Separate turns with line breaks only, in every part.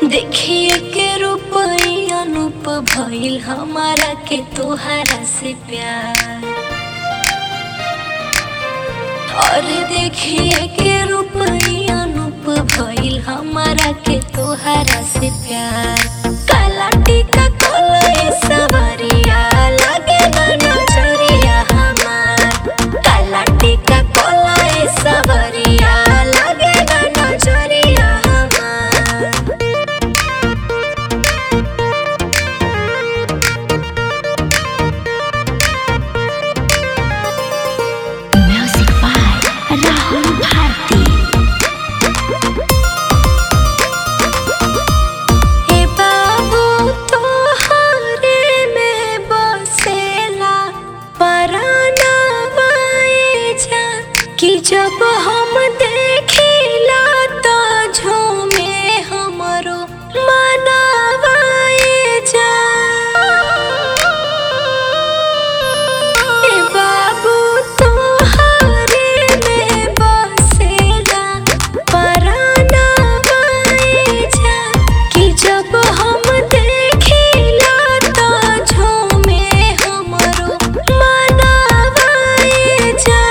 देखिए के रूप अनूप भइल हमारा के तोहरा से प्यार और देखिए के रूप अनूप भइल हमारा के तोहरा से प्यार काला टीका कोले सवरिया लगे ना नजरिया हमार काला टीका कोले सवरिया लगे ना नजरिया हमार
Music by Rahul Bharti.
हे बाबू तोहरे में बसेला परानवा ए जा कि जब हम देखिला तो झूमे हमरो मनवा ए जा हे बाबू तोहरे में बसेला परानवा ए जा कि जब हम देखिला तो झूमे हमरो मनवा ए जा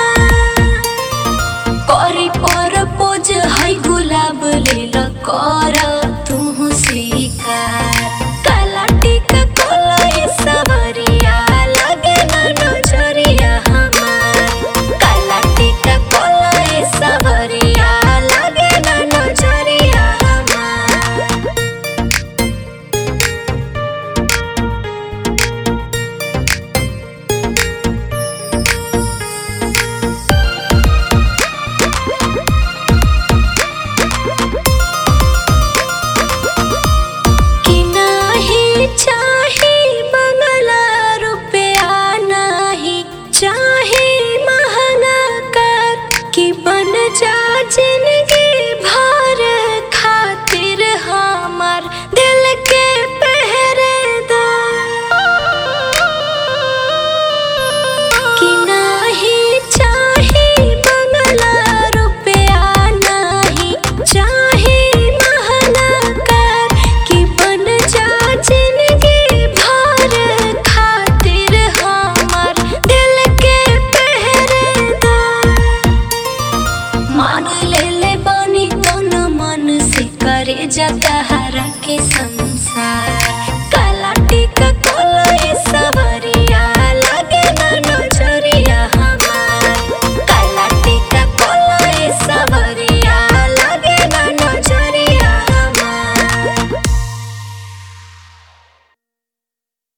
करी पर पोज है गुलाब लेल कर तू स्वीकार काला टीका कोले सवरिया लगे ना नजरिया हमार काला टीका कोले सवरिया लगे ना नजरिया हमार कि नाही चाही बंगला रुपया नाही चाही महंगा कर कि बन जा जिंदगी भर खातिर हमार दिल के पहरेदार कि नाही चाही बंगला रुपया नाही चाही महंगा कर कि बन जा जिंदगी भर खातिर हमार दिल के पहरेदार मान ले ले बानी तन मन से करे जाता हरा के संसार